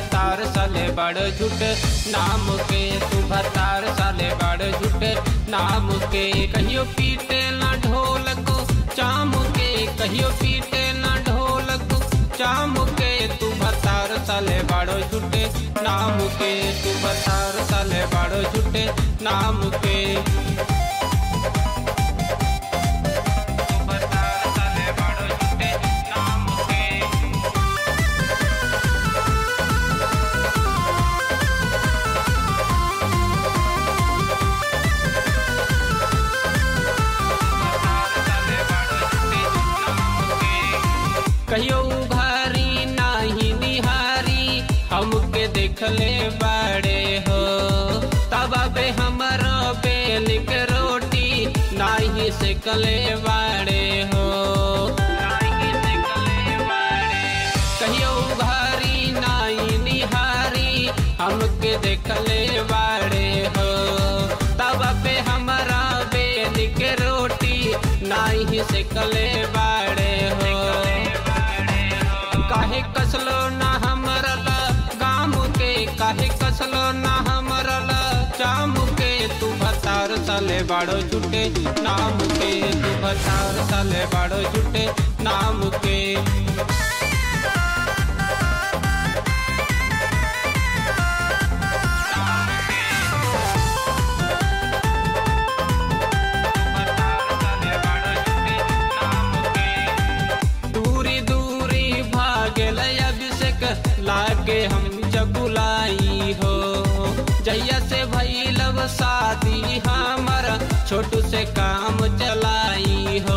भतार साले बड़ झूठ नाम के तू भतार साले बड़ झूठ नाम के कहियो पीटे ना ढोल को चाम के कहियो पीटे ना ढोल को चाम के तू भतार साले बड़ो झूठे नाम के तू भतार साले बड़ो झूठे नाम के भतार साले बड़ो झूठे नाम के कहियो उभारी नाही निहारी हमके देखले बाड़े हो तब बे हमर बेल के रोटी नाही से कले बाड़े हो कहियो उभारी नाही निहारी हमके देखले बाड़े हो तब पे हमारा बेल के रोटी नाही से कले बाड़े हो काहे कसलो ना हमरला गाम के काहे कसलो ना हमरला चाम के तू भतार साले बाड़ो झूठे नाम के तू भतार साले बाड़ो झूठे नाम के दूरी दूरी भागल अभिषेक लागे हम जगुलाई हो जैया से भैलव शादी हमर छोटू से काम चलाई हो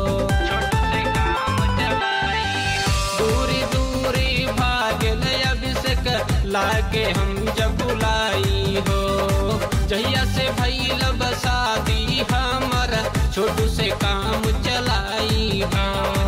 दूरी दूरी भागल अभिषेक लागे हम जगुलाई हो जैया से भैलव शादी हमर छोटू से काम चलाई हो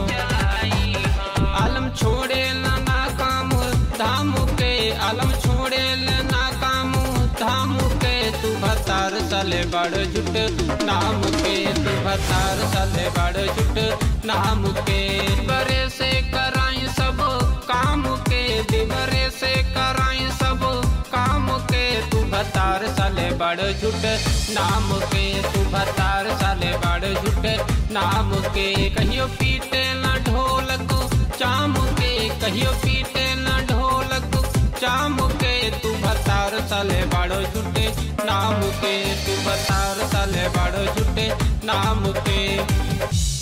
आलम छोड़े ना काम धाम के आलम छोड़े ना काम धाम के तू भतार साले बड़ झुट नाम के तू भतार साले बड़ झुट नाम के बरे से कराई सब काम के दिवरे से कराई सब काम के तू भतार साले बड़ झुट नाम के तू भतार साले बड़ झुट नाम के कहियो पीटे ना ढोल को चाम के कहियो पीटे ना ढोल को चाम के तू भतार साले बड़ो झूठे नाम के तू भतार साले बड़ो झूठे नाम के